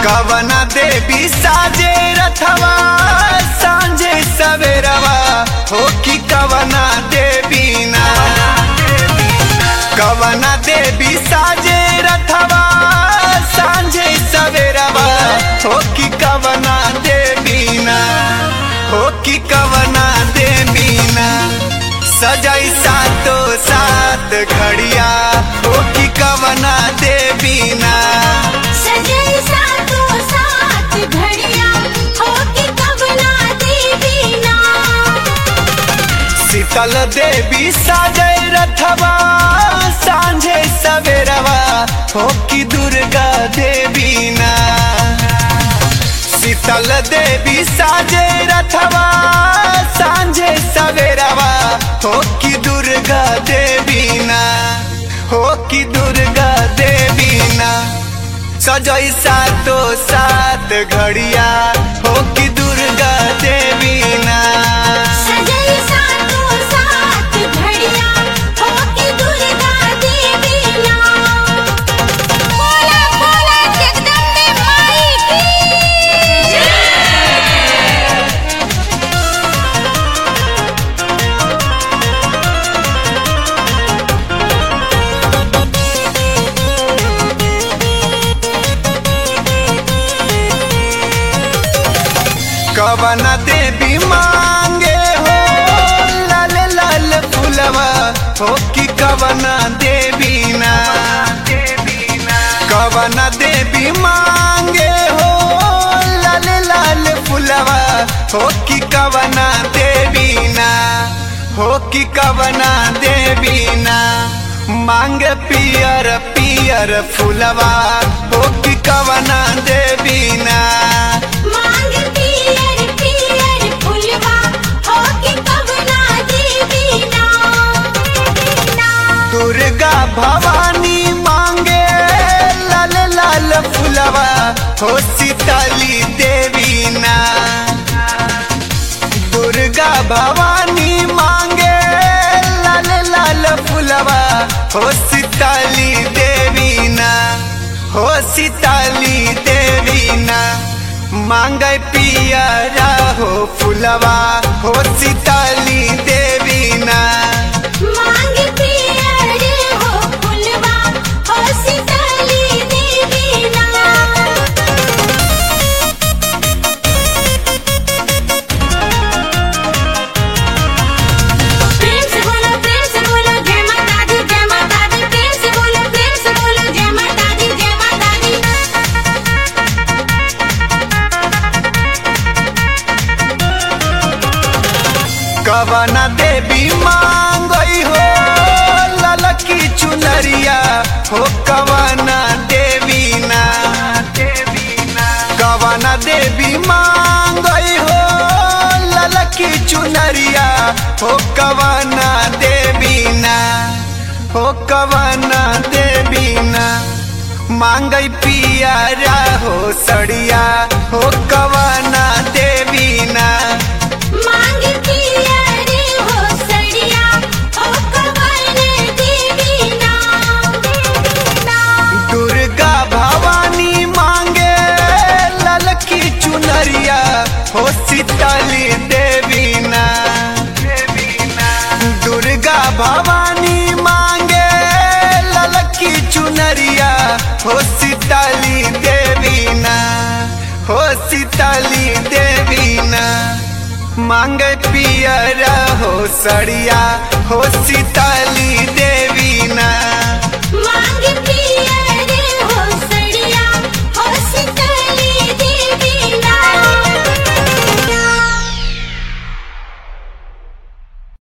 कवना देवी साजे रथवा सांझे सवेरवा हो कि कवना देवी ना कवना देवी साजे रथवा सांझे सवेरवा हो कि कवना देवी ना हो कि कवना देवी ना सजाई सातो सात घड़िया हो कि कवना देवी ना सजई सातो साथ घड़िया होके कवना देवी ना शीतल देवी साजय रथवा सांझे सवेरवा हो कि दुर्गा देवी ना शीतल देवी साजे रथवा सांझे सवेरवा हो कि दुर्गा देवी ना हो कि दुर्गा देवी ना सजई सातो सात घड़िया हो कि दुर्गा देवी ना सजई सातो साथ घड़िया होके दुर्गा देवी ना बोला बोला जगदम्बे माई की कवन देवी मांगे हो लाल लाल फुलवा हो कि कवन देवी ना कवन देवी मांगे हो लाल लाल फुलवा हो कि कवन देवी ना हो कि कवन देवी ना मांग पियर पियर फुलवा हो कि कवन देवी ना मांग पियर पियर फुलवा होके कवना देवी ना दुर्गा भवानी मांगे लाल लाल फुलवा हो सीताली देवी ना दुर्गा भवानी मांगे लाल लाल फुलवा हो सीताली देवी ना हो सीताली देवी ना मांगे पियरा हो फुलवा हो सीताली देवी ना मांग पियर हो फुलवा हो सीताली देवी ना प्रेम से बोलो प्रेम से बोलो जय माता दी जय माता दी प्रेम से बोलो प्रेम से बोलो जय माता दी जय माता दी कवना देवी मांगई हो ललकी चुनरिया हो कवना देवी ना कवना देवी मांगई हो ललकी चुनरिया हो कवना देवी ना हो कवना देवी ना मांगई पियारा हो सड़िया हो कवना देवी ना मांग पियर हो सड़िया हो कवन देवी ना दुर्गा भवानी मांगे ललकी चुनरिया हो सीताली देवी ना दुर्गा भवानी मांगे ललकी चुनरिया हो सीताली देवी ना हो सीताली देवी ना मांगे पियरा हो सड़िया हो सीताली